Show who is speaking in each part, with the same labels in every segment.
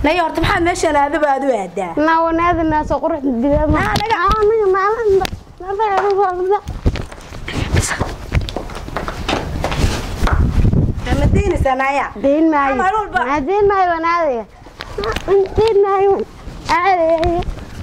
Speaker 1: naya horta maxaa meeshaan aadaba aad u aadaa
Speaker 2: naa wanaadina soo qurux digaad ma anaga maalin
Speaker 1: ma daynaysaa naya
Speaker 2: deyn maayo
Speaker 1: Maalin walba.
Speaker 2: maa deyn maayo wanaadaya deyn maayo aadaya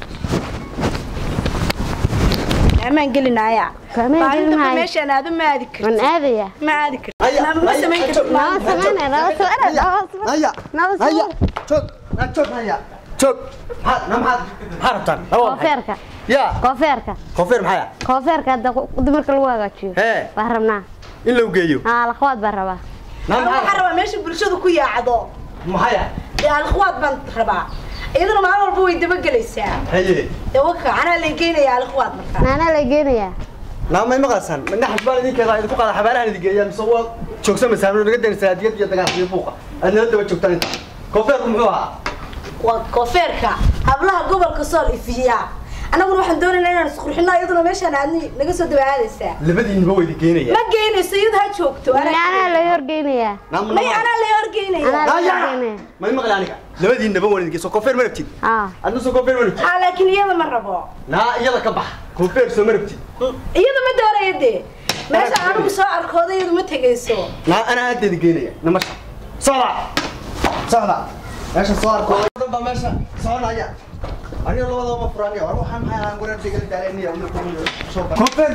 Speaker 1: amaan geli naya
Speaker 2: Kamaan geli
Speaker 1: Maalintaba
Speaker 2: maayo.
Speaker 1: meeshaan aadu ma aadi kartid
Speaker 2: wan aadaya
Speaker 1: ma aadi kartid
Speaker 3: Naya,
Speaker 1: Ma- ma
Speaker 3: Naya,
Speaker 1: samayn
Speaker 3: ha
Speaker 1: kartid
Speaker 3: joog.
Speaker 2: naba sameyna naba sameyna naba sameyna
Speaker 3: naya
Speaker 2: naba
Speaker 3: naya
Speaker 2: sameyna
Speaker 3: joog na joog naya joog maxaad na maxaad maxaa rabtaan laba maxay
Speaker 2: koofeerka
Speaker 3: ya
Speaker 2: koofeerka
Speaker 3: koofeer maxaya
Speaker 2: koofeerka hadda dumarka lagu hagaajiyo
Speaker 3: Hee.
Speaker 2: baan rabnaa
Speaker 3: in lagu geeyo
Speaker 2: haa lakhwaad baan rabaa
Speaker 3: na
Speaker 1: waxaan
Speaker 3: maxaa
Speaker 1: rabaa meesha bulshadu ku yaacdo
Speaker 3: maxaya
Speaker 1: dee alkhwaad baan rabaa iyaduna maalin walba way dabagelaysaa
Speaker 3: haye
Speaker 1: dee waka anaa lay geynaya alkhwaad markaa
Speaker 2: naanaa la geenayaa
Speaker 3: naa may maqlasan naxash baan idinkeeda idinku qaada xabaalahan idin geeyaa mise waa joogsamaysaa naga daynaysaa adiyad iyo dagaal iyo buuqa aad nala daba joogtaan inta koofeerku muxuu ahaa
Speaker 1: waa koofeerka hablaha gobolka sool ifiya annaguna waxaan doonaynaa inaan isqurxino iyaduna meeshaan aadni naga soo dabaadaysaa
Speaker 3: labadiinba waa idin geenaya
Speaker 1: ma geynayso iyadu ha joogto
Speaker 2: naanaa la horgeynayaa
Speaker 1: may anaa lay horgeynaya
Speaker 2: anaa la
Speaker 3: Naya!
Speaker 2: horgeynaya
Speaker 3: may maqli aniga labadiinaba waan idin geeyo soo koofeer ma rabtid
Speaker 2: haa
Speaker 3: adna soo koofeer ma rabtid
Speaker 1: haa laakiin iyada ma rabo
Speaker 3: naa iyada ka bax koofeer soo ma rabtid
Speaker 1: iyada ma doonaya dee meesha anigu soo arkooda iyadu ma tegayso
Speaker 3: naa anaa hadda idin geenaya namasha socda socda meesha soo arko dhan baa meesha soconaya aniga labadaba ma furaniya war waxaan maxay ahaan wareer degala daaleniya koofeer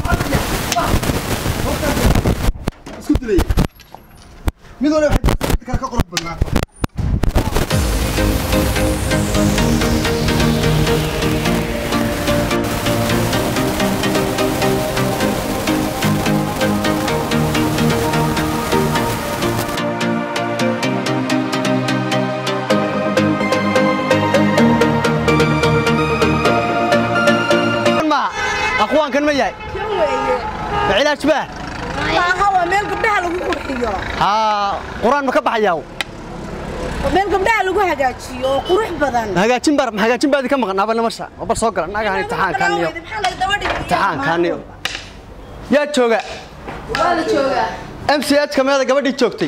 Speaker 3: isku dilaya mid waliba waxay mid kale ka qurux badnaato ma aqwaankan ma yahay
Speaker 1: kan weeye
Speaker 3: ma cilaaj baa
Speaker 1: maaha waa meel gabdhaha lagu qurxiyo
Speaker 3: haa quraan ma ka baxayaa
Speaker 1: waa meel gabdhaha lagu hagaajiyo oo qurux badan
Speaker 3: hagaajin bar hagaajin baadi ka maqan aba namasha bar soo gala naagahan imtixaankaaniyo
Speaker 1: maxaa laga daba dhigay
Speaker 3: imtixaankaaniyo yaa jooga
Speaker 4: waa la joogaa
Speaker 3: m c h ka meeda gabadhii joogtay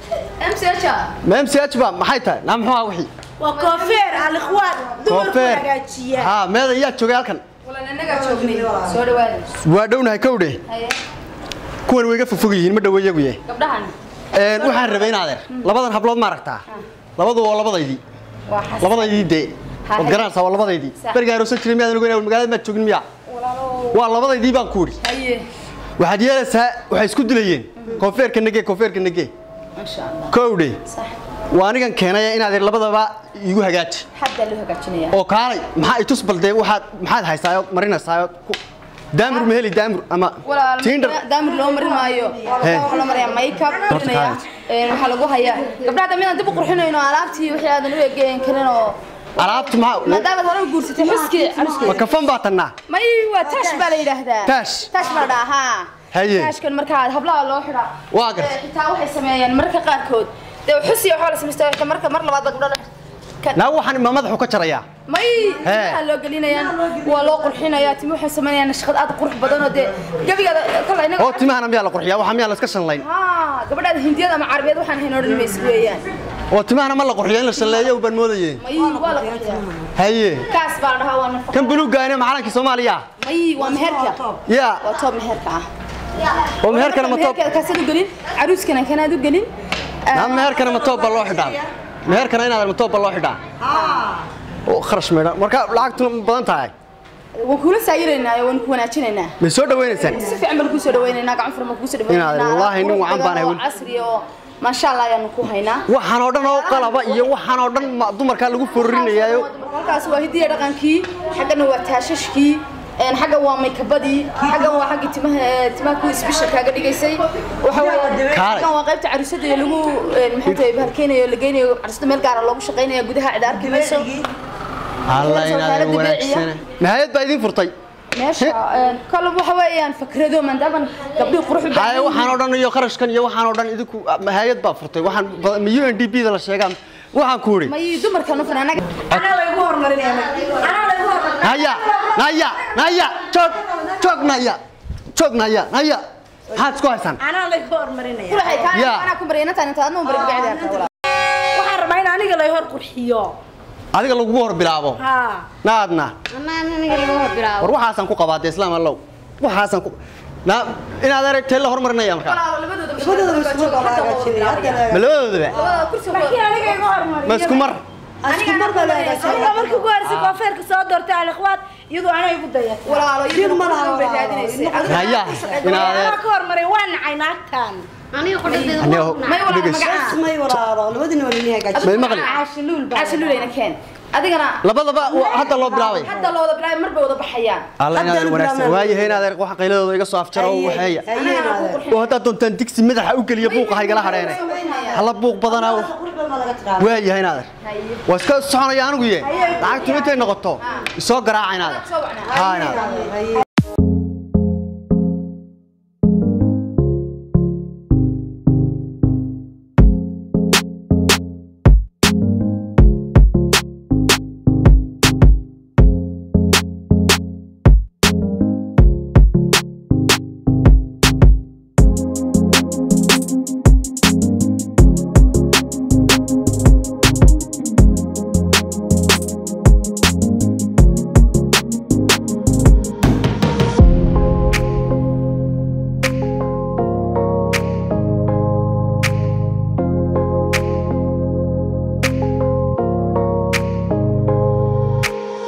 Speaker 4: mch
Speaker 3: ma m c h ba maxay tahay naa muxuu ahaa wixii
Speaker 1: waa koofeer alikhwaan dumarku
Speaker 3: koofeer
Speaker 1: hagaajiya
Speaker 3: haa meeda yaa joogay halkan
Speaker 4: walan innagaa joognay soo dhawaada
Speaker 3: waa dhownahay kowdhe
Speaker 4: haye
Speaker 3: kuwan way iga fogfog yihiin ma dhaweeyagu yahay
Speaker 4: gabdhahan
Speaker 3: Een, waxaan rabay in adeer labadan hablood ma aragtaa labadu waa labadaydii
Speaker 4: waa xas
Speaker 3: labadaydii dee
Speaker 4: Ha,
Speaker 3: waad
Speaker 4: hay.
Speaker 3: garanaysaa waa labadaydii
Speaker 4: Sax.
Speaker 3: berigaa aroosan jiray miyaadan ogeyn magaalada maad joogin miyaa
Speaker 4: walaalo
Speaker 3: waa labadaydii baan ku idhi
Speaker 4: haye
Speaker 3: waxaad yeelaysaa waxay isku dilayeen koonfeerka nage koonfeerka nage
Speaker 4: masha allah
Speaker 3: kowdhe
Speaker 4: sax
Speaker 3: waa anigan keenaya inaad ir labadaba igu hagaaji
Speaker 4: xaggaa loo hagaajinayaa
Speaker 3: oo kaalay maxaa i tus balde waxaad maxaad haysaayo marinaysaayoo ku daamur ma heli daamur ama
Speaker 4: walaal
Speaker 3: tiindar
Speaker 4: daamir loo marin maayo
Speaker 3: Hee.
Speaker 4: waxaa loo mariyaa makeup marinaya Een, waxaa lagu hayaa gabdhaha hadda midaan dib u qurxinayno alaabtii wixii aadan u egeyn karin oo
Speaker 3: alaabtu maxaa
Speaker 4: maadaamaad hore u guursatay xuskii
Speaker 3: ma
Speaker 4: caruskii
Speaker 3: kafan baa tannaa
Speaker 4: may waa taash baa la yidhaahdaa
Speaker 3: Taash?
Speaker 4: taash baa la dhahaa
Speaker 3: Haye.
Speaker 4: taashkan markaa hablaha loo xidhaa
Speaker 3: Waa gartay.
Speaker 4: Ee, xitaa waxay sameeyaan marka qaarkood dee xusi waxaa la samaystaa xitaa marka mar labaad baa gabdhaha ka-
Speaker 3: naa waxaan ma madaxu ka jarayaa
Speaker 4: may timaha loo gelinayaan waa loo qurxinayaa timi waxay samaynayaan nashqad aad u qurux badan oo dee gebigaada kala inaga
Speaker 3: oo timahana miyaa la qurxiyaa waxa miyaa la iska shanlayn
Speaker 4: haa gabadhaada hindiyada ama carabeed waxaan hayn odhan maysa weeyaan
Speaker 3: oo timahana ma la qurxiyo in la shalleeyo baan moodayeen
Speaker 4: may waa la qurxiyaa
Speaker 3: haye
Speaker 4: kaas baa la dhahaa waa nafaqa
Speaker 3: kan buluuggaane macalankii soomaaliya
Speaker 4: may waa meherka
Speaker 3: yaa
Speaker 4: waa toob meherka ah
Speaker 3: oo meherkana ma toob
Speaker 4: meherkeeda kaasaad u gelin caruuskana kanaad u gelin
Speaker 3: naa meherkana ma toob baa loo xidhaa meherkana inaad ma toob baa loo xidhaa oo kharash meedha marka lacagtuna ma badan tahay
Speaker 4: waan kula saayiraynaa waan ku wanaajinaynaa
Speaker 3: may soo dhawaynaysaan
Speaker 4: si fiican baan kuu soo dhawaynaynaa gacan furan baan kuu soo dhawaynaynaa
Speaker 3: Inaad wallaahi nin wacan baan ahay
Speaker 4: oo casri oo maasha Allah ayaanu ku haynaa
Speaker 3: waxaan oo dhan oo qalaba iyo waxaan oo dhan ma- dumarkaa lagu foorrinayaayo
Speaker 4: halkaas waa hidiya dhaqankii xaggana waa taashashkii een xagga waa maykabadii xaggan waa xaggii timaha ee, timaha kuwii isbisha kaaga dhigaysay waxa weeye
Speaker 3: Kaalay.
Speaker 4: xaggan waa qaybta carusada ee lagu een, maxay tahay bahalkeenayo la geynayo carusada meel gaara loogu shaqaynaya gudaha cid arki mayso
Speaker 3: alla
Speaker 4: Soo
Speaker 3: inaadan
Speaker 4: kaalada
Speaker 3: wanaagsana nihayad baa idiin furtay
Speaker 4: meesha een, kale waxa weeyaan fakrado maadaama gabdhii qurux u
Speaker 3: haye waxaan oo dhan iyo kharashkan iyo waxaan oo dhan idinku hayad baa furtay waxaan ba- ma u n d b da la sheegaan waxaan ku idhi
Speaker 4: may dumarkan u fanaan anaga
Speaker 1: anaa laygu horumarinaya anaa laygu horumarinaya
Speaker 3: naya naya naya joog joog naya joog naya naya maxaad isku haysaan
Speaker 1: anaa laygu horumarinaya
Speaker 4: kulahay
Speaker 3: Ya.
Speaker 4: kaan anaa ku bariyana taan inta adna u bari bacdi arkaa
Speaker 1: waxaan rabaa in aniga lay hor qurxiyo
Speaker 3: adiga lagugu hor bilaabo
Speaker 1: haa
Speaker 3: naadna
Speaker 2: anaa aniga laga hor bilaabo
Speaker 3: war waxaasaan ku qabaatay islaam allow waxaasaan ku na inaad aragtay la hormarinaya markaa
Speaker 4: labadooda
Speaker 3: ma labadoodaba
Speaker 1: laakiin aniga iga hormariyo
Speaker 3: ma isku mar
Speaker 1: aniga markii ugu horeysay koofeerka soo doortay alikhwaad iyadoo anay igu dayatay
Speaker 4: walaalo iyaduna quruxdan bay raadinaysay
Speaker 3: haya inaad
Speaker 1: anaa ka hormaray waa nacay naagtan
Speaker 2: aniga qodhadeeda
Speaker 3: Aniga-
Speaker 2: waa
Speaker 4: may walaalo
Speaker 3: Dhegeyso.
Speaker 4: magacaa
Speaker 5: may walaalo labadina waa lini hagaajin
Speaker 3: may maqli
Speaker 1: caashiluul baa
Speaker 4: caasha luulayna keen adigana
Speaker 3: labadaba wa- hadda loo bilaabay
Speaker 4: hadda looda bilaabay mar bay wada baxayaan
Speaker 3: alla
Speaker 5: Hadda
Speaker 3: inaad
Speaker 5: la
Speaker 3: wanaagsan
Speaker 5: bilaabay.
Speaker 3: waayahay inaad arag waxa qayladooda iga soo afjaro oo waxeeya oo haddaad doontaan digsi madaxa u geliya buuqa haygala hadheene hala buuq badanaa waayahay inaad arag waa iska soconaya anigu ye lacagtu intay noqoto isoo garaaca inaad arag haa inaad arag